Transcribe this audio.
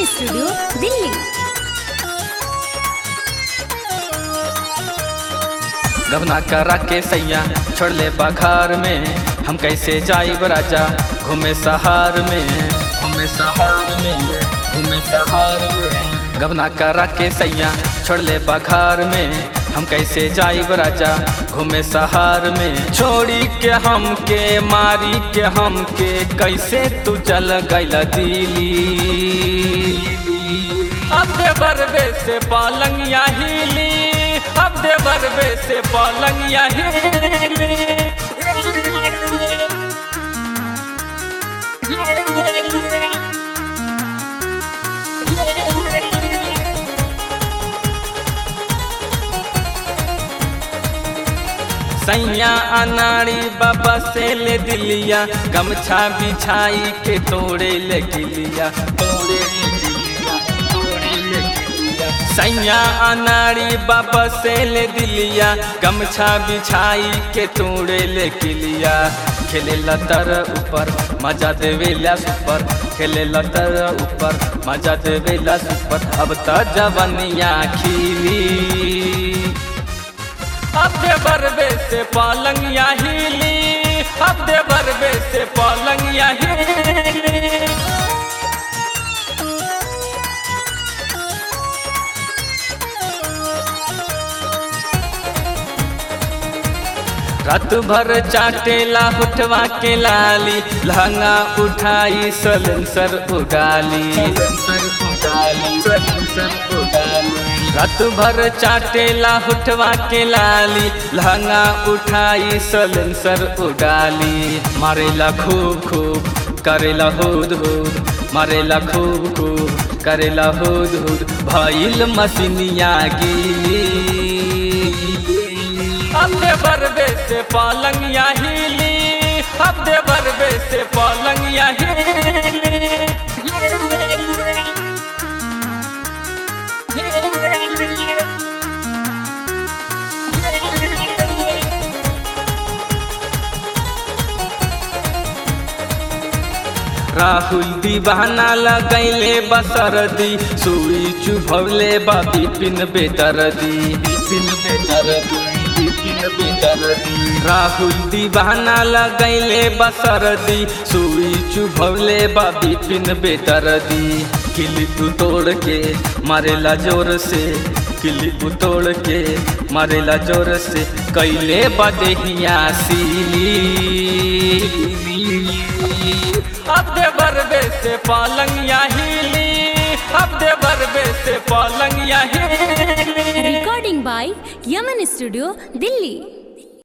studio Delhi गबना करा के सैया छोड़ ले बखार में हम कैसे जाइब राजा घूमे सहार में घूमे सहार में घूमे सहार में गबना करा के सैया छोड़ ले बखार में हम कैसे जाइब राजा घूमे सहार में छोड़ी के हम के मारी के हम के कैसे तू चल गैला दिली अब दे बरबे से पालंगिया हिली अब दे बरबे से पालंगिया हिली सैया अनाड़ी बाबा से ले दिलिया गमछा बिछाई के तोड़े ले गिलिया तोड़े ले गिलिया तोड़े ले गिलिया सैया अनाड़ी बाबा से ले दिलिया गमछा बिछाई के तोड़े ले गिलिया खेले लतर ऊपर मजा देवेला सुपर खेले लतर ऊपर मजा देवेला सुपर अब त जवनिया खिली अब दे बरबे से पालंगिया हिली अब दे बरबे से पालंगिया हिली रात भर चाटेला उठवा के लाली लहंगा उठाई सलेंसर उगाली रात भर चाटेला उठवा के लाली लहंगा उठाई सलेंसर उगाली मारेला खूब खूब करेला हुद हुद मारेला खूब खूब करेला हुद हुद भइल मसीनिया गिली अब दे बरबे से पालंगिया हिली अब दे बरबे से पालंगिया राहुल दीवाना लगैले बसरदी सुई चुभवले बा बिपिन बेदरदी बिपिन बेदरदी बिपिन बेदरदी राहुल दीवाना लगैले बसरदी सुई चुभवले बा बिपिन बेदरदी किली तू तोड़ के मारेला जोर से किली तू तोड़ के मारेला जोर से कैले बदेहिया सीली अब दे बरबे से पालंगिया हिली अब दे बरबे से पालंगिया हिली recording by Yaman studio Delhi